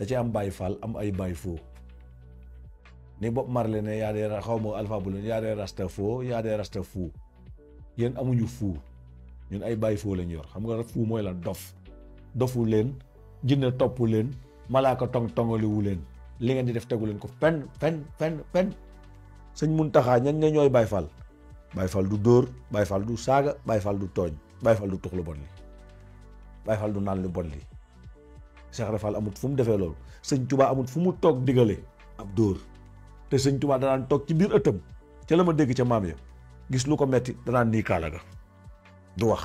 da ci am Baay Faal am ay Baay Foo ni Bob Marley ne yaa dee xaw ma Alpha Blondy yaa dee rasta foo yaa dee rasta fuu yéen amuñu fuu ñun ay Baay Foo lañ yor xam nga fuu mooy lan dof dofu leen jinne topp leen malaaka tong tongaliwu leen li ngeen di def tegu leen ko fen fen fen fen sëñ Muntaxa ñan nga ñooy Baay Faal Baay Faal du dóor Baay Faal du saaga Baay Faal du tooñ Baay Faal du tux lu bon li Baay Faal du naan lu bon li Cheikh Ibra Fall amut fu mu defee loolu sëñ Tuubaa amut fu mu toog digale ab dóor te sëñ Tuubaa danaan toog ci biir ëttam ca la ma dégg ca maam ya gis lu ko metti danaan nii kaala ga du wax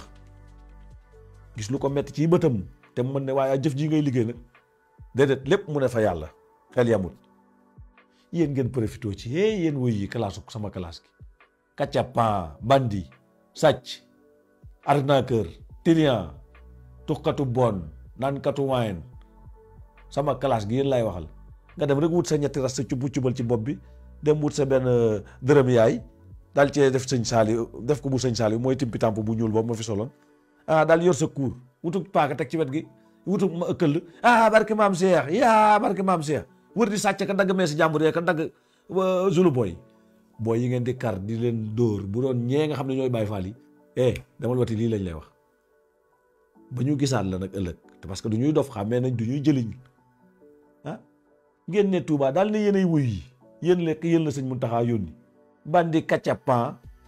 gis lu ko metti ci bëtam te mu mën ne waaye jëf ji ngay liggéey nag déedéet lépp mu ne fa yàlla xel yamut yéen ngeen profité ci hee yéen wuy yi kalaasu sama kalaas gi kacapan bandi sàcc arnaqueur tilian tuxkatu bon naankatu waayen sama kalaas gi yéen laay waxal nga dem rek wut sa ñetti ras sa cubb cubal ci bopp bi dem wut sa benn dërëm yaay daal cee def sëñ saali def ko bu sëñ saali mooy timpi tamp bu ñuul boobu ma fi soloon ah daal yor sa kuur wutu paaka teg ci wet gi wutu ma ëkkël ah barke maam Cheikh yaa barke maam Cheikh wër di sàcc ka dagg mee si jàmbur yee ka dagg zulu booy booy yi ngeen di kar di leen dóor bu doon ñee nga xam ne ñooy Baay Faal yi eh demal wati lii lañ lay wax ba ñu gisaat la nag ëllëg te parce que du ñuy dof xàmmee nañ du ñuy jëliñ ah ngeen ne Touba daal ne yéenay wuy yi yéen lekk yéen la sëñ Muntaxa yónni bandi kacapan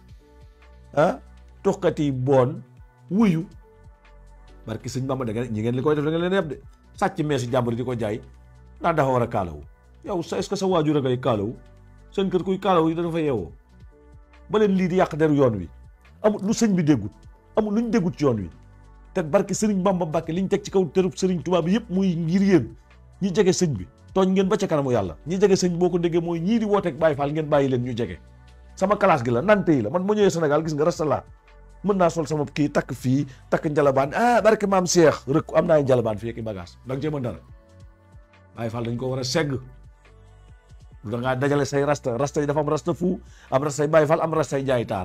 ah tuxkat yi boon wuyu barki sëñ Bamba da ngeen ñi ngeen li koy def da ngeen leen yeb de sàcc meesi jàmbur di ko jaay ndax dafa war a kaalawu yow sa est-ce que sa waajur a ngay kaalawu seen kër kuy kaalawu yi dana fa yeewoo ba leen lii di yàq deru yoon wi amul lu sëñ bi déggut amul lu ñu déggut ci yoon wi te barki sëriñ Bamba Mbàkke li ñu teg ci kaw terub sëriñ Tuubaa bi yëpp muy ngir yéen ñi jege sëñ bi tooñ ngeen ba ca kanamu yàlla ñi jege sëñ boo ko déggee mooy ñii di wooteeg Baay Faal ngeen bàyyi leen ñu jege sama classe gi la nante yi la man ma ñëwee Sénégal gis nga rasta laa mën naa sol sama kii takk fii takk njalabaan ah barke maam Cheikh rek am naa ay njalabaan fii ak i bagage da nga cee mën dara Baay Faal dañ ko war a segg lu da ngaa dajale say rasta rasta yi dafa am rasta fu am rasta yi Baay Faal am rasta yi jaay taar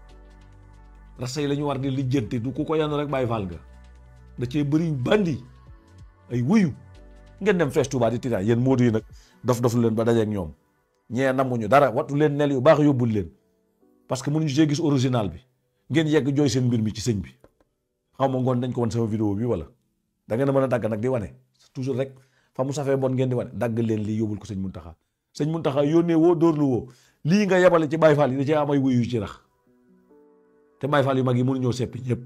rasta yi la ñu war di lijjanti du ku ko yenn rek Baay Faal nga da cee bëri bandi ay wuyu ngeen dem fees Tuubaa di tiitaan yéen moodu yi nag dof dof lu leen ba dajeeg ñoom ñee namuñu dara wattu leen nel yu baax yóbbul leen parce que mënuñu see gis original bi ngeen yegg jooy seen mbir mi ci sëñ bi xaw ma ngoon dañ ko wan sama vidéo bi wala da ngeen a mën a dagg nag di wane toujours rek fa mu safee bon ngeen di wane dagg leen lii yóbbul ko sëñ Muntaxa sëñ Muntaxa yónnee woo dóorlu woo lii nga yebale ci Baay Faal yi da cee am ay wuyu yu ci rax te Baay Faal yu mag yi mënuñoo seppi ñëpp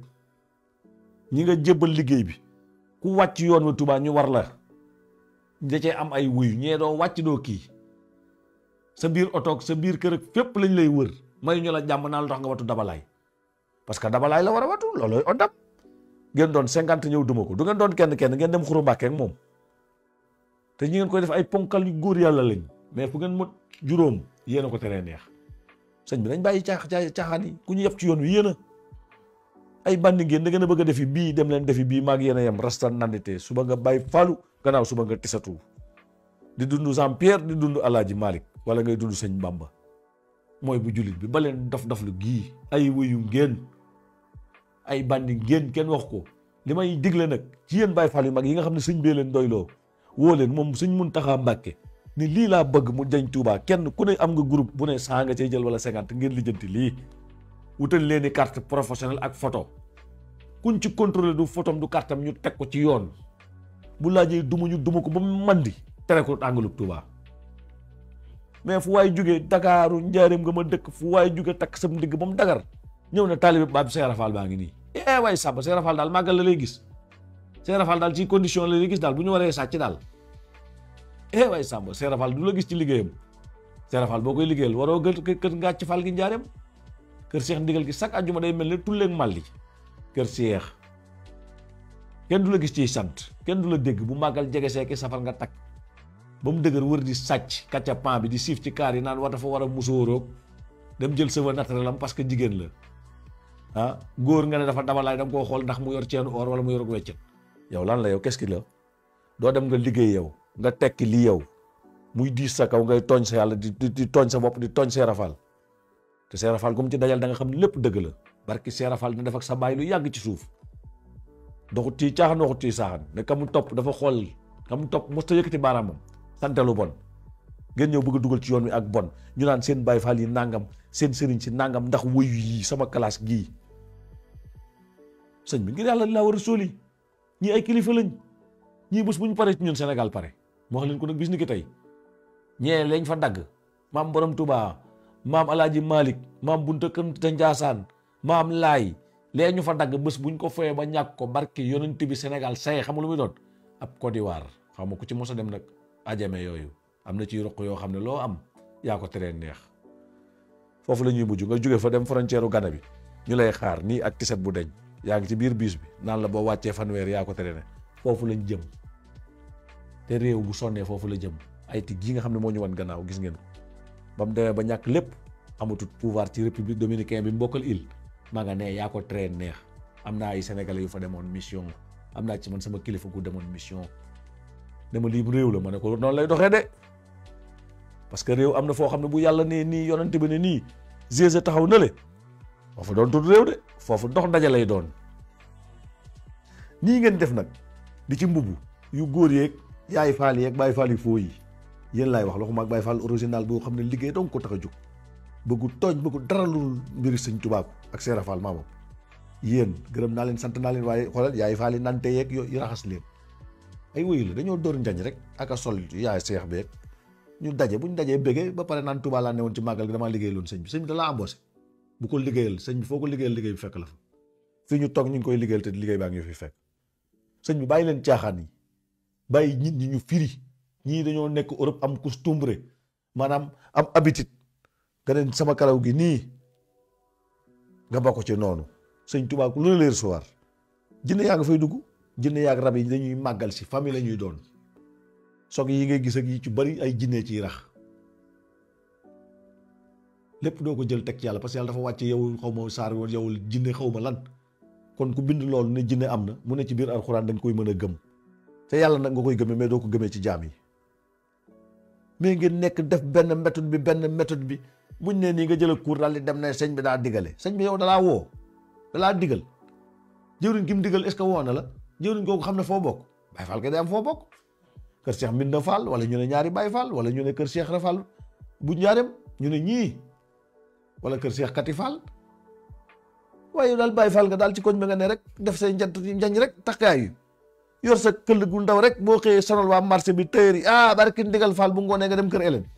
ñi nga jébbal liggéey bi ku wàcc yoon wa Tuubaa ñu war la da cee am ay wuyu ñee doo wàcc doo kii sa biir otoog sa biir kër ak fépp lañ lay wër may ñu la jàmm naa lu tax nga watu dabalaay parce que dabalaay la war a watu loolooy oddam ngeen doon cinquante ñëw duma ko du ngeen doon kenn kenn ngeen dem xuru mbàkke ak moom te ñi ngeen koy def ay ponkal yu góor yàlla lañ mais fu ngeen mot juróom yéen a ko teree neex sëñ bi nañ bàyyi caax caaxaan yi ku ñu yëpp ci yoon wi yéen a ay bandi ngeen da ngeen a bëgg a defi bii dem leen defi bii maag yéen a yem rasta nandite suba nga bàyyi falu gannaaw suba nga tisatu di dund Jean Pierre di dund Alaaji Malick wala ngay dund sëñ Bamba mooy bu jullit bi ba leen dof dof lu gii ay wuyu ngeen ay bandi ngeen kenn wax ko li may digle nag ci yéen Baay Faal yu mag yi nga xam ne sëñ bee leen doyloo woo leen moom sëñ Muntaxa Mbàkke ni lii laa bëgg mu jañ Tuubaa kenn ku ne am nga groupe bu ne saa nga cay jël wala cinquante ngeen lijjanti lii wutal leen i carte professionnelle ak photo kuñ ci contrôler du photom du kartam ñu teg ko ci yoon bu laajee duma ñu duma ko ba mu mandi tere ko àngalub Tuubaa mais fu waay jógee Dakaaru njaareem nga ma dëkk fu waay jóge takk sam ndigg ba mu dagar ñëw na taalibe baab Seera Faal baa ngi nii eh waay sàmba Seera Faal daal màggal la lay gis Seera Faal daal ci condition la lay gis daal bu ñu waree sàcc daal eh waay sàmba Seera Faal du la gis ci liggéeyam Seera Faal boo koy liggéeyal waroo gë kër ngàcc Faal gi njaareem kër Seex ndigal gi chaque àjjuma day mel ne tulleeg màlli kër Seex kenn du la gis ciy sant kenn du la dégg bu màggal jege seeki safar nga takk ba mu dëgër wër di sàcc kacca pan bi di siif ci kaar yi naan war dafa war a musóoroog dem jël cheveux naturel am parce que jigéen la ah góor nga ne dafa dabalaay da nga koo xool ndax mu yor ceenu or wala mu yor weccet yow lan la yow qu'est-ce que la doo dem nga liggéey yow nga tekki lii yow muy diis sa kaw ngay tooñ sa yàlla di di tooñ sa bopp di tooñ Seera Faal te Seera Faal comme ci dajal da nga xam ne lépp dëgg la barki Seera Faal dina def ak sa baay lu yàgg ci suuf doxut ci caaxaan doxut ci saaxaan ne ka mu topp dafa xool xam topp mos ta yëkkati baaraamam sante lu bon ngeen ñëw bëgg a dugal ci yoon wi ak bon ñu naan seen Baay Faal yi nangam seen sëriñ si nangam ndax wuyu yi sama classe gii sëñ bi ngir yàlla laa war a sóoli ñii ay kilifa lañ ñii bés bu ñu paree ci ñun Sénégal pare moo wax leen ko nag bis ni ki tey ñee lañ fa dagg maam borom Touba maam Alaaji Malick maam Bunta Kënta Njaasaan maam Laay lee ñu fa dagg bés buñ ko foyee ba ñàkk ko barke yonent bi Sénégal say xam nga lu muy doon ab Côte d'Ivoire xam nga ku ci mos a dem nag ajame yooyu am na ci roq yoo xam ne loo am yaa ko teree neex foofu la ñuy mujj nga jóge fa dem frontière u Gana bi ñu lay xaar nii ak tiset bu deñ yaa ngi ci biir biis bi naan la boo wàccee fanweer yaa ko tere ne foofu lañ jëm te réew bu sonnee foofu la jëm ay tig yi nga xam ne moo ñu wan gannaaw gis ngeen ko ba mu demee ba ñàkk lépp amatul pouvoir ci république dominicaine bi mbokkal île maa nga ne yaa ko tere neex am naa ay sénégalais yu fa demoon mission am naa ci man sama kilifa gu demoon mission ne ma lii réew la ma ne ko noonu lay doxee de parce que réew am na foo xam ne bu yàlla nee nii yonante bi ne nii GIE taxaw na le foofu doon tudd réew de foofu dox ndaje lay doon nii ngeen def nag di ci mbubb yu góor yeeg yaay faal yeeg bàyyi faal yi foo yi yéen laay wax loxuma ak bàyyi faal original boo xam ne liggéey donc ko tax a jóg bëggu tooñ bëggu dara lu mbiri sëñ tubaab ak seera faal maamam yéen gërëm naa leen sant naa leen waaye xoolal yaay faal yi nante yeeg yo raxas leen ay wéyu la dañoo door njañ rek ak a sol yaay seex beeg ñu daje bu ñu dajee béggee ba pare naan Tuubaa laa ne woon ci màggal gi damaa liggéey loon sëñ bi sëñ bi da laa embauché bu ko liggéeyal sëñ bi foo ko liggéeyal liggéey bi fekk la fa fii ñu toog ñu ngi koy liggéeyal te liggéey baa ngi fi fekk sëñ bi bàyyi leen caaxaan yi bàyyi nit ñi ñu firi ñii dañoo nekk Europe am costumbre maanaam am habitude nga ne sama karaw gi nii nga bokk ci noonu sëñ Tuubaa lu la leer soir jinne yaa nga fay dugg jinne yaa ak rab yi dañuy màggal si famille la ñuy doon soog yi ngay gis ak yi ci bari ay jinne ciy rax lépp doo ko jël teg ci yàlla parce que yàlla dafa wàcce yow xaw ma saar woon yow jinne xaw ma lan kon ku bind loolu ne jinne am na mu ne ci biir alxuraan dañ koy mën a gëm te yàlla nag nga koy gëmee mais doo ko gëmee ci jaam yi mais ngeen nekk def benn méthode bi benn méthode bi buñ ne nii nga jël cours daal di dem ne sëñ bi daa digale sëñ bi yow dalaa woo dalaa digal jëwriñ gi mu digal est ce que woo na la jëwriñ kooku xam ne foo bokk Baay Faal kay day am foo bokk kër Cheikh Mbinda Fall wala ñu ne ñaari Baay Faal wala ñu ne kër Cheikh Rafal bu njaareem ñu ne ñii wala kër Cheikh Kati Fall waaye daal Baay Faal nga daal ci koñ ba nga ne rek def say njant njañ rek takkaay yu yor sa këll gu ndaw rek boo xëyee sonal waa marché bi tëyër yi ah barki ndigal Fall bu ngoonee nga dem kër Hélène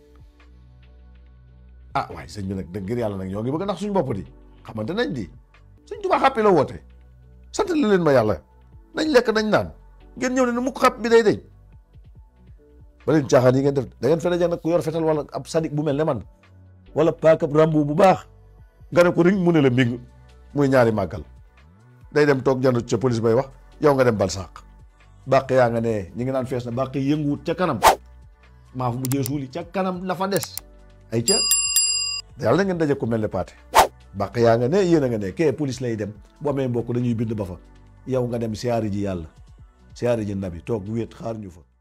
ah waaye sëñ bi nag dëgg ngir yàlla nag ñoo ngi bëgg ndax suñu bopp di xamante nañ di sëñ Tuubaa xàppi la woote sant la leen ma yàlla nañ lekk nañ naan ngeen ñëw ne mu ko xàpp bi day deñ ba leen caaxaan yi ngeen def da ngeen fene jag nag ku yor fetal wala ab sadik bu mel ne man wala paakab rambu bu baax nga ne ko ring mu ne la mbing muy ñaari màggal day dem toog jënd ca police bay wax yow nga dem bal sàq bàq yaa nga ne ñi ngi naan fees na bàq yënguwut ca kanam maa fu mu jee suuli ca kanam la fa des ay ca yàlla na ngeen daje ko mel ne paate bàq yaa nga ne yéen a nga ne kee police lay dem bu amee mbokk dañuy bind ba fa yow nga dem siyaari ji yàlla siyaari ji nabi toog wéet xaar ñu fa